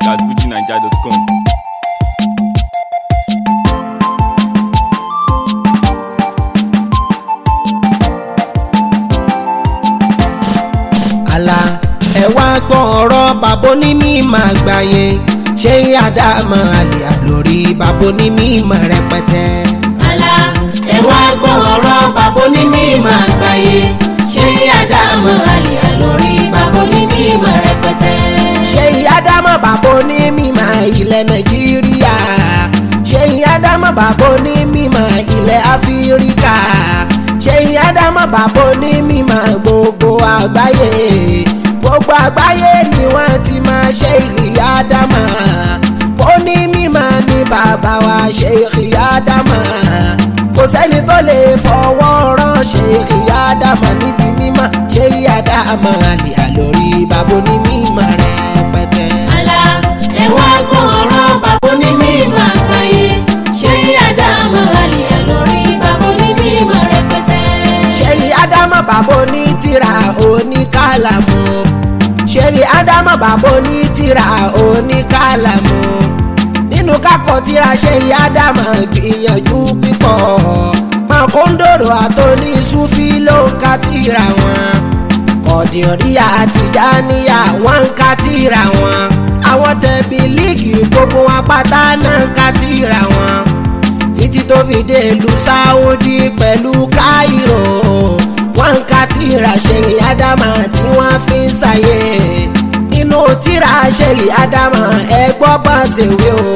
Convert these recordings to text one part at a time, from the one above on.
at fujinaija.com. àlà ẹ wá gbọ́ ọ̀rọ̀ bàbá ní mímọ̀ àgbáyé ṣé àdàmọ̀ àlè àlórí bàbá ní mímọ̀ rẹpẹtẹ. àlà ẹ wá gbọ́ ọ̀rọ̀ bàbá ní mímọ̀ àgbáyé ṣé àdàmọ̀ àlè àlórí bàbá ní mímọ̀ rẹpẹtẹ. ṣé àdàmọ̀ bàbá ní mímọ̀ ilẹ̀ nàìjíríà ṣé àdàmọ̀ bàbá ní mímọ̀ ilẹ̀ áfíríkà ṣé àdàmọ̀ bàbá ní mímọ̀ gbogbo àgbáyé gbogbo àgbáyé ni wọ́n ti máa ṣe ìyá àdàmọ̀ ó ní mímọ̀ ní bàbá wa ṣe ìyá àdàmọ̀ kò sẹ́ni tó lè fọwọ́ rán ṣe ìyá àdàmọ̀ níbi mímọ̀ ṣe ìyá àdàmọ̀ àlè àlórí bàbá ní mímọ̀ rẹpẹtẹ. àlà ẹ wá gbọ́ ọ̀rọ̀ bàbá ní mímọ̀ àgbáyé ṣé àdàmọ̀ àlè àlórí bàbá ní mímọ̀ rẹpẹtẹ. ṣe àdàmọ̀ bàbá ní tírà oníkàlàmù ṣe àdàmọ̀ bàbá ní tírà oníkàlàmù nínú kákọ tíra ṣe àdàmọ̀ gbìyànjú pípọ̀ mọ̀kóńdòrò àtòní sufi ló ń ka tíra wọn kọ̀dìríyà àti jáníyà wọ́n ń ka tíra wọn àwọn tẹ̀bí líìgì gbogbo wọn pátá náà ń ka tíra wọn títí tó fi dé ìlú sáúdí pẹ̀lú káírò wọ́n ń ka tíra ṣèlè ádámà tí wọ́n fi ń ṣàyè inú tíra ṣèlè ádámà ẹ gbọ́ bá ṣèwé o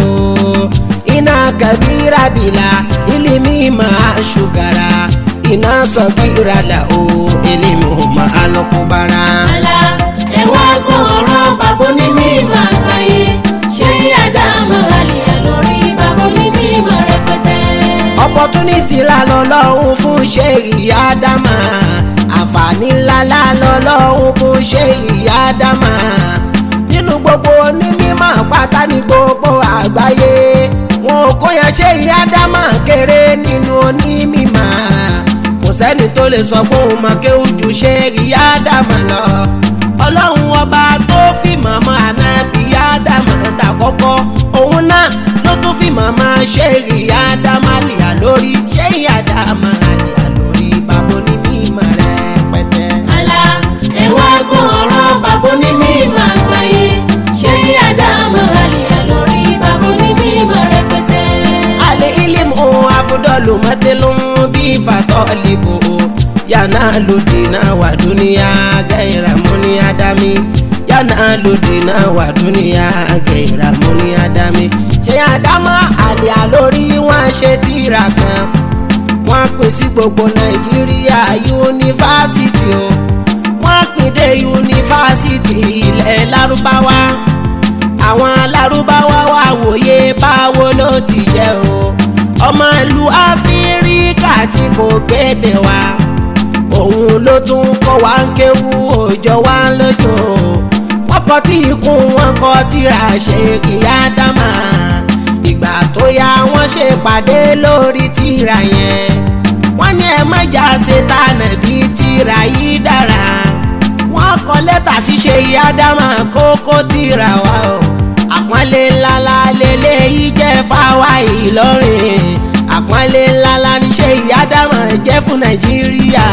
iná kẹbíra bìlà ilimi máa ṣùgàrà iná sọgíra là o ilimi máa lọ́kùbára. àlà ẹ wá gbọ́ ọ̀rọ̀ bàbá ní mímọ̀ àgbáyé ṣé àdàmọ̀ àlè àlórí bàbá ní mímọ̀ rẹpẹtẹ. opportunity ńlá lọ́lọ́run fún ṣe ìyá dámà àǹfààní ńlá ńlá lọ́lọ́run fún ṣe ìyá dámà nínú gbogbo onímọ̀ pátá ní gbogbo àgbáyé wọn ò kóyan ṣe ìyá dámà kéré nínú onímọ̀ kò sẹ́ni tó lè sọ fún un mọ̀ kéwù ju ṣe ìyá dámà lọ ọlọ́run ọba tó fi màmá ànábì ìyá dámà dàkọ́kọ́ òun náà ló tún fi màmá ṣe ìyá dámà lìyà lórí ṣé ìyá dámà lìyà lórí bàbá ní mímọ̀ rẹpẹtẹ. àlà ẹ wá gbọ́ ọ̀rọ̀ bàbá ní mímọ̀ àgbáyé ṣé àdàmọ̀ àlè àlórí bàbá ní mímọ̀ rẹpẹtẹ. alẹ́ ilimu afudọ́lù mọ́tẹ́lú bí fatọ́ libo yànnà lòdìnnà wà dúníyà gẹ̀yìrà múni ádámì yànnà lòdìnnà wà dúníyà gẹ̀yìrà múni ádámì. ṣé àdámọ́ àlè àlórí wọn ṣe tíra kan wọ́n pín sí gbogbo nàìjíríà yunifásitì o wọ́n pín dé yunifásitì ilẹ̀ lárúbáwá àwọn lárúbáwá wá wòye báwo ló ti jẹ́ o ọmọ ìlú áfíríkà tí kò gbédè wa òun ló tún kọ́ wa ń kéwú òjò wa lójó wọ́n kọ́ tí ikùn wọn kọ́ tíra ṣe ìyá dámà ìgbà tó yá wọ́n ṣe pàdé lórí tíra yẹn wọ́n ní ẹ mọ̀já ṣe tànà di tíra yìí dára wọ́n kọ lẹ́tà ṣíṣe ìyá dámà kókó tíra wa o àpọ́nlé ńláńlá lélẹ́yìí jẹ́ fáwa Ìlọrin àpọ́nlé ńláńlá níṣẹ́ ìyá dámà jẹ́ fún Nàìjíríà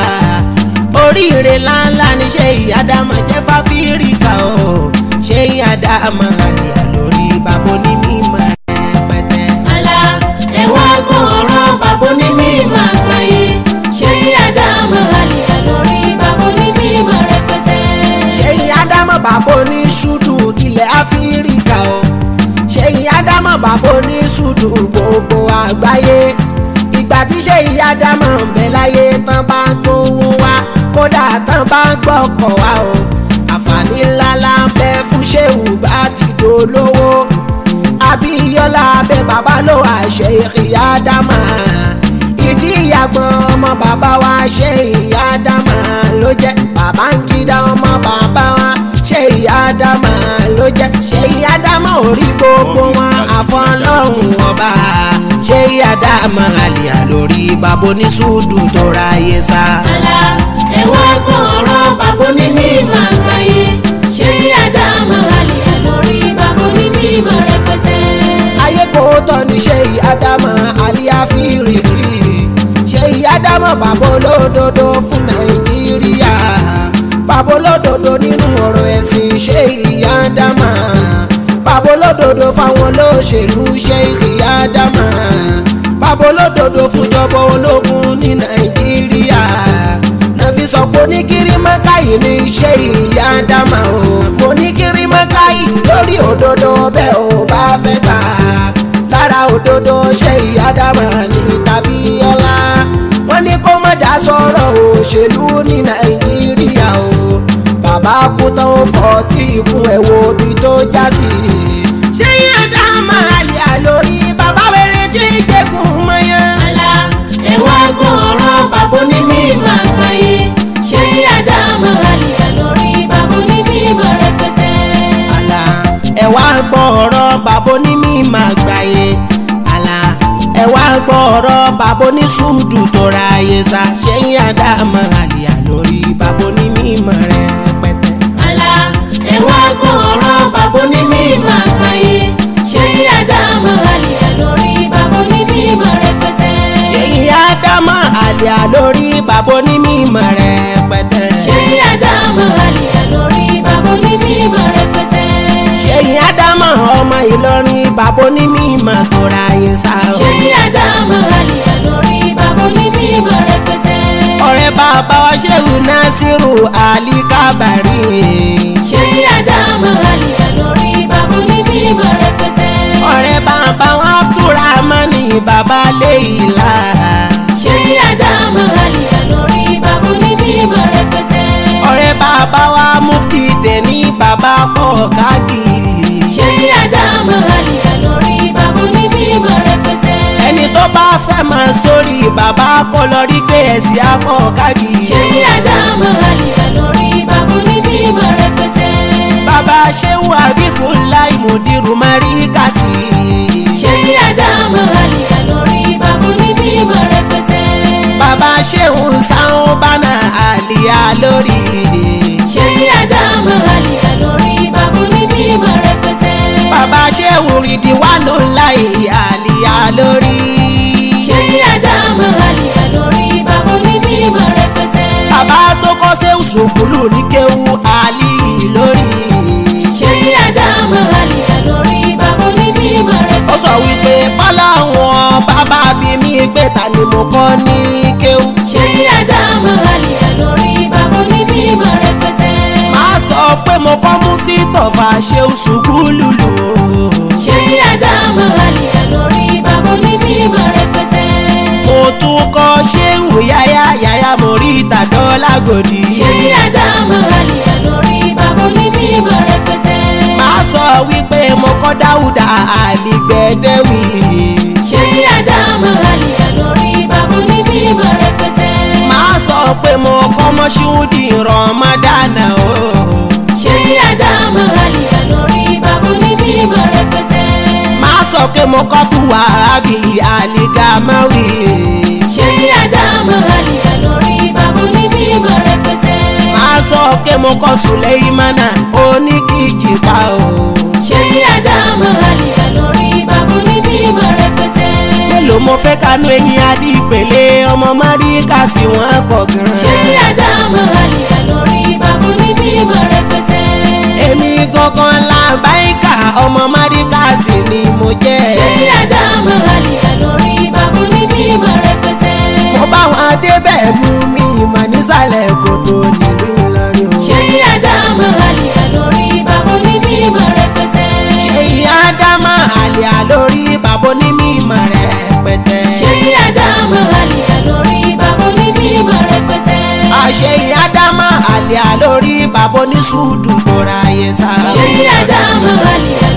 oríire ńláńlá níṣẹ́ ìyá dámà jẹ́ fáfíríkà o ṣé ìyá dámà àlìyà lórí bàbá ní mímọ̀ rẹpẹtẹ. àlà ẹ wá gbọ́ ọ̀rọ̀ bàbá ní mímọ̀ àgbáyé ṣé àdàmọ̀ àlè àlórí bàbá ní mímọ̀ rẹpẹtẹ. ṣé ìyá dámọ̀ bàbá ní ṣúdù ilẹ̀ áfíríkà o ṣé ìyá dámọ̀ bàbá ní ṣúdù gbogbo àgbáyé ìgbà tí ṣé ìyá dámọ̀ ń bẹ láyé tán bá ń gbówó wá kódà tán bá ń gbọ́kọ̀ wá o àǹfààní ńlá la ń bẹ fún ṣéwù bá ti dolówó abíyọ́lá abẹ bàbá ló wà ṣe ìyá dámọ̀ ìdí ìyàgbọ́n ọmọ bàbá wa ṣe ìyá dámà ló jẹ́ bàbá ń kídá ọmọ bàbá wa ṣe ìyá dámà ló jẹ́ ṣe ìyá dámà orí gbogbo wọn àfọlọ́hún ọba ṣe ìyá dámà àlìyà lórí bàbá oníṣùdù tó ráyé sá. àlà ẹ wá gbọ́ ọ̀rọ̀ bàbá ní mímọ̀ àgbáyé ṣé àdàmọ̀ àlè àlórí bàbá ní mímọ̀ ádámọ̀ àlíáfíìrìkì ṣé ìyá ádámọ̀ bàbá olódodo fún nàìjíríà bàbá olódodo nínú ọ̀rọ̀ ẹ̀sìn ṣé ìyá ádámọ̀ bàbá olódodo fáwọn olóṣèlú ṣé ìyá ádámọ̀ bàbá olódodo fúnjọba ológun ní nàìjíríà nàfi sọ pé oníkiri mọ́káyì ní ṣé ìyá ádámọ̀ o mo ní kiri mọ́káyì lórí òdodo bẹ́ẹ̀ ò bá fẹ́ gbà lára òdodo ṣé ìyá ádámọ̀ ní tàbí ọlá wọ́n ní kó má dá sọ̀rọ̀ òṣèlú ní nàìjíríà o bàbá kú tán ó kọ́ tí ikú ẹ̀ wo ibi tó já sí ṣé ìyá ádámọ̀ àlè àlórí bàbá wẹ̀rẹ̀ tí ìjẹ́gun mọ́yán. Àlà ẹ wá gbọ́ ọ̀rọ̀ bàbá ní mímọ́ àgbáyé ṣé àdámọ̀ àlìyá lórí bàbá ní mímọ́ rẹpẹtẹ. àlà ẹ wá gbọ́ ọ̀rọ̀ bàbá onímọ̀ àgbáyé àlà ẹ wá gbọ́ ọ̀rọ̀ bàbá oníṣùdù tó ra ayé sá ṣẹ́yìn àdámọ̀ àlìyá lórí bàbá onímọ̀ rẹpẹtẹ. Àlà ẹ wá gbọ́ ọ̀rọ̀ bàbá ní mímọ́ àgbáyé ṣé àdámọ̀ àlìyá lórí bàbá ní mímọ́ rẹpẹtẹ. ṣẹ́yìn àdámọ̀ àlìyá lórí bàbá onímọ̀ rẹpẹtẹ. ṣé àdámọ̀ àlìyá lórí bàbá ní mímọ́ rẹpẹtẹ. ṣẹ́yìn àdámọ̀ ọmọ ìlọrin bàbá onímọ̀ tó ra ayé sá. ṣé àdámọ̀ àlìyá lórí bàbá ní mímọ́ rẹpẹtẹ. ọ̀rẹ́ bàbá wa ṣéwù násírù àlì kábàárì. ṣé àdámọ̀ àlìyá lórí bàbá ní mímọ́ rẹpẹtẹ. ọ̀rẹ́ bàbá wa abdulrahmani bàbá léyìlá. ṣé àdámọ̀ àlìyá lórí bàbá ní mímọ́ rẹpẹtẹ. ọ̀rẹ́ bàbá wa mufti tẹ̀ní bàbá pọ̀ káàkiri. ṣé àdámọ̀ àlìyá lórí bàbá ní mímọ́ rẹpẹtẹ. ẹni tó bá fẹ́ mọ sítórì bàbá kọ́ lọ rí pé ẹ̀sìn apọ̀ káàkiri. ṣé àdámọ̀ àlìyá lórí bàbá ní mímọ́ rẹpẹtẹ. bàbá ṣéwù àbíkúláì mùdírù máríkàsì. ṣé àdámọ̀ àlìyá lórí bàbá ní mímọ́ rẹpẹtẹ. bàbá ṣéwù sáwọn bánà àlìyá lórí. ṣé àdámọ̀ àlìyá lórí bàbá ní mímọ́ rẹpẹtẹ. bàbá ṣéwù rìdíwánù láì àlìyá lórí. ṣé àdámọ̀ àlìyá lórí bàbá ní mímọ́ rẹpẹtẹ. bàbá tó kọ́ ṣéwù sùkúlù ní kéwù àlì lórí. ṣé àdámọ̀ àlìyá lórí bàbá ní mímọ́ ó rẹpẹtẹ. sọ wípé bọ́lá wọn bàbá bí mi pé ta ni mo kọ́ ní kéwù. ṣé àdámọ̀ àlìyá lórí bàbá ní mímọ́ rẹpẹtẹ. máa sọ pé mo kọ́ mú sí tọ̀fà ṣéwù sùkúlù lò. ṣé àdámọ̀ àlìyá lórí bàbá ní mímọ́ rẹpẹtẹ. mo tún kọ́ ṣéwù yáyá yáyá mo rí ìtàdọ́ lágòdì. ṣé àdámọ̀ àlìyá lórí bàbá ní mímọ́ rẹpẹtẹ. máa sọ wípé mo kọ́ dáúdà àlìgbẹ́dẹ́wì. ṣé àdámọ̀ àlìyá lórí bàbá ní mímọ́ rẹpẹtẹ. máa sọ pé mo kọ́ mọ́ṣúdì rọmọdánà o. ṣé àdámọ̀ àlìyá lórí bàbá ní mímọ́ rẹpẹtẹ. máa sọ pé mo kọ́ fúwa àbí àlìgàmáwì. ṣé àdámọ̀ àlìyá lórí bàbá ní mímọ́ rẹpẹtẹ. máa sọ pé mo kọ́ sùlẹ́ìmánà oníkìkì pa o. ṣé àdámọ̀ àlìyá lórí bàbá ní mímọ́ rẹpẹtẹ. mélòó mo fẹ́ kanú eyín adípele ọmọ máríkà sí wọn pọ̀ gan. ṣé àdámọ̀ àlìyá lórí bàbá ní mímọ́ rẹpẹtẹ. èmi gangan làbáyíkà ọmọ máríkà sí ni mo jẹ́. ṣé àdámọ̀ àlìyá lórí bàbá ní mímọ́ rẹpẹtẹ. mo bá wọn débẹ̀ mú mi ìmọ̀ nísàlẹ̀ kòtò nílùú Ìlọrin o. ṣé àdámọ̀ àlìyá lórí bàbá ní mímọ́ rẹpẹtẹ. ṣe ìyá dámà àlìyá lórí bàbá onímọ̀ rẹpẹtẹ. ṣé àdámọ̀ àlìyá lórí bàbá ní mímọ́ rẹpẹtẹ. àṣẹ ìyá dámà àlìyá lórí bàbá oníṣùdù tó ra ayé sá. ṣé àdámọ̀ àlìyá